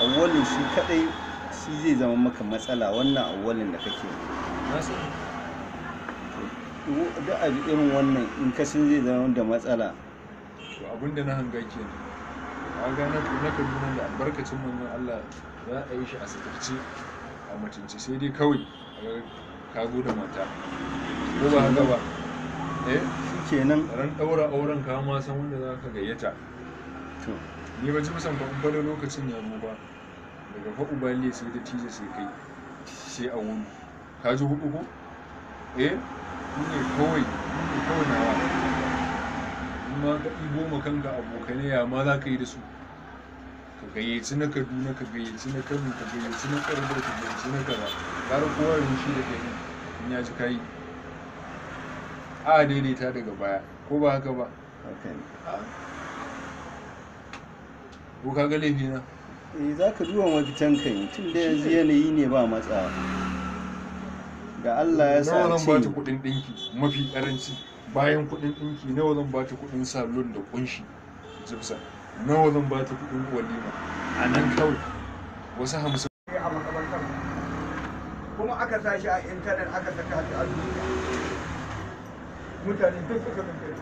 awwalin shi kadai shi zai zama maka matsala wannan awwalin da kake na sani da a irin wannan in ka sun zai zama da matsala to abinda na hanga kenan a ga na na kaduna da albarkacin manzon Allah za a yi shi a sakarci a mutunci sai dai kawai a ga ka zo da mata ko ba haka ba eh kenan ran daura auren ka ma san wanda za ka gayyata to ni ba ji musan ba in bada lokacin ya zo ba daga fa ubali sai da tije sai kai sai a wuni ka ji hudu ko eh ni ne kawai ni ne kawai nawa in ma ka ɗibo ma kanka abokanai ya ma za ka yi da su ka gayyaci na kaduna ka gayyaci na kano ka gayyaci na karbar ka gayyaci na kaza ƙara kowa yin shi da kai in ya ji kayi a daidaita daga baya ko ba haka ba haka ne ko ka ga laifi na eh za ka duba mafitan kai tun da yanzu yanayi ne ba matsa da Allah ya sa nawa zan bata ce kuɗin ɗinki mafi ƙaranci bayan kuɗin ɗinki nawa zan bata kuɗin salon da ƙunshi jibsa nawa zan bata kuɗin walima a nan kawai wasu hamsin a makabartar kuma aka sa shi a intanet aka saka shi a duniya mutane duk suka nufi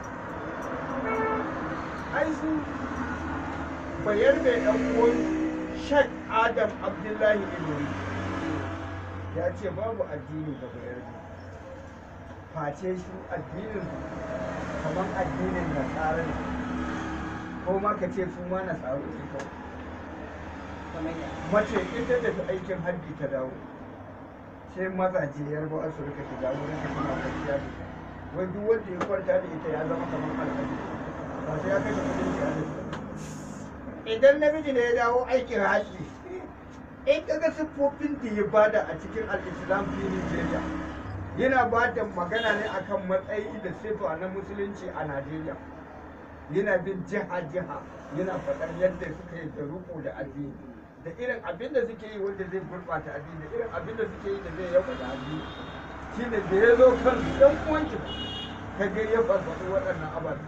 ai su bayar da yan uwan shek adam abdullahi ilori ya ce babu addini ga bayar da face shi addinin kamar addinin nasara ne ko ma ka ce su ma nasaru ne kawai mace ita da ta aikin hajji ta dawo sai mazaje yarbawa su rika shiga wurin da suna kwanciya da ita wai duk wanda ya kwanta da ita ya zama kamar alhaji ba sai ya kashe kudin shi a idan namiji ne ya dawo aikin hajji in kaga siffofin da ya bada a cikin al-islam fi Nigeria yana bada magana ne akan matsayi da sifa na musulunci a Najeriya yana bin jiha-jiha yana faɗar yadda suka yi da ruku da addini da irin abin da suke yi wanda zai gurɓata addini da irin abin da suke yi da zai yaba da addini shine da ya zo kan ɗan uwanki ka ga ya farfaɗo waɗannan ababe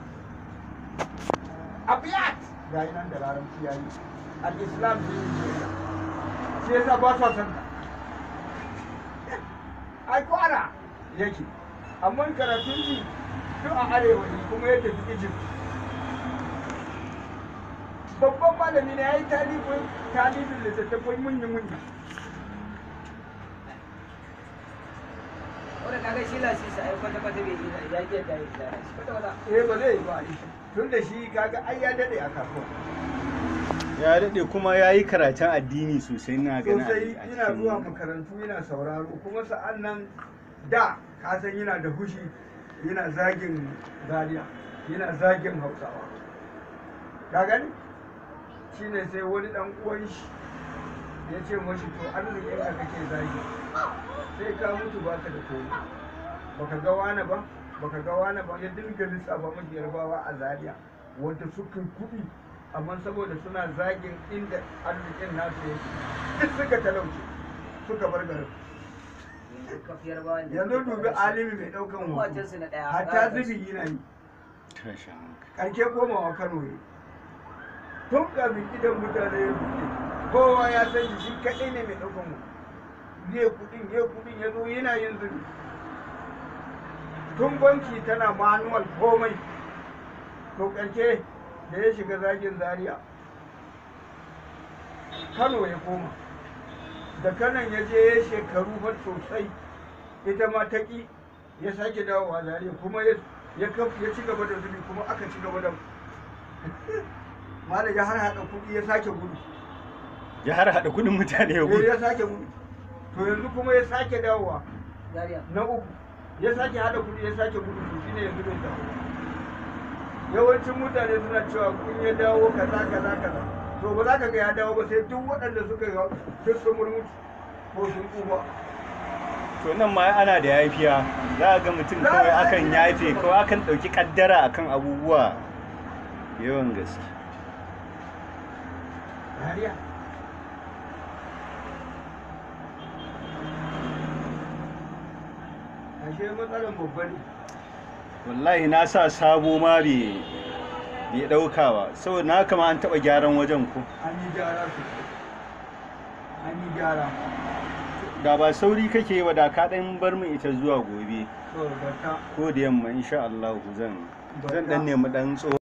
abiyat ga yi nan da larabci ya yi al-islam ne shi yasa ba sa san ai kwara yake amma karatun shi duk a arewa ne kuma ya tafi egypt babban malami ne ya yi talibin talibin littattafai munyi-munyi wanda kaga shi lasisi ai kwata kwata bai yi ya ke da yi da shi kwata kwata eh ba zai yi ba tun da shi kaga ai ya daɗe a kasuwa ya daɗe kuma ya yi karatun addini sosai na gani a- sosai a yana cikin- zuwa makarantu yana sauraro kuma sa'an nan da kasan yana da hushi yana zagin zaria yana zagin hausawa ka gani shine sai wani dan uwan shi ya ce mashi to arzikin ka kake zagi sai ka mutu baka da komai baka ga wani ba baka ga wani ba ya dinga lissafa mashi yarbawa a zaria wanda suka yi kuɗi amma saboda suna zagin inda arzikin nasu yake duk suka talauce suka bar garin yanzu kafiyar ba wanda yanzu dubi alimi mai ɗaukan hoto wajensu na ɗaya hatta zubi yana yi Tashin hankali. ƙarshe komawa kano ne tun kafin gidan mutane ya buɗe kowa ya san shi kaɗai ne mai ɗaukan hoto zai kuɗin ya kuɗin ya zo yana yin zubi tun banki tana manuwal komai to ƙarshe da ya shiga zagin zaria kano ya koma da kanan ya je ya shekaru har sosai ita ma ta ƙi ya sake dawowa zaria kuma ya ya kaf- ya ci gaba da zubi kuma aka ci gaba da malam ya har haɗa kuɗi ya sake gudu ya har haɗa kuɗin mutane ya Eh, gudu ya sake gudu to yanzu kuma ya sake dawowa Zaria. na uku ya sake haɗa kuɗi ya sake gudu to shine yanzu bai dawo yawancin mutane suna cewa kun ya dawo kaza kaza kaza to ba za ka ga ya dawo ba sai duk waɗanda suka ga duk sun murmutu ko sun tsufa to nan ma ana da yafiya za a ga mutum Za a kawai ga akan an yafe yafe. kawai akan ɗauki ƙaddara akan abubuwa yawan gaske dariya ashe matsalar babba ne wallahi na sa sabo ma bai bai ɗauka ba saboda na kama an taɓa gyaran wajen ko an yi gyara su an yi gyara da ba sauri kake yi ba da ka ɗan bar min ita zuwa gobe to bata ko da yamma insha Allah zan zan ɗan nemi ɗan tsohon